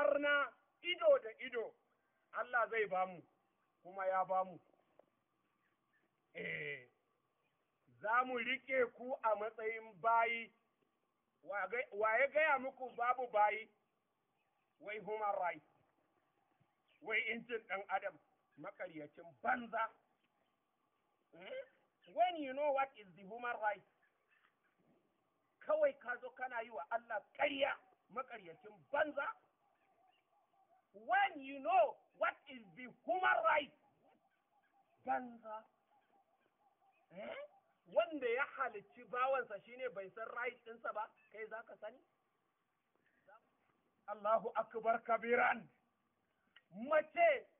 arna ido da ido Allah zai bamu kuma ya bamu eh za mu riƙe ku a matsayin bayi wa ya gaya muku babu bayi wai human rights wai incin ɗan adam makaryacin banza when you know what is the human right kawai ka zo kana yi wa Allah ƙarya makaryacin banza when you know what is the human right banza eh? wanda ya halicci bawansa shine bai san right ɗinsa ba kai za ka sani Allahu akbar kabiran mace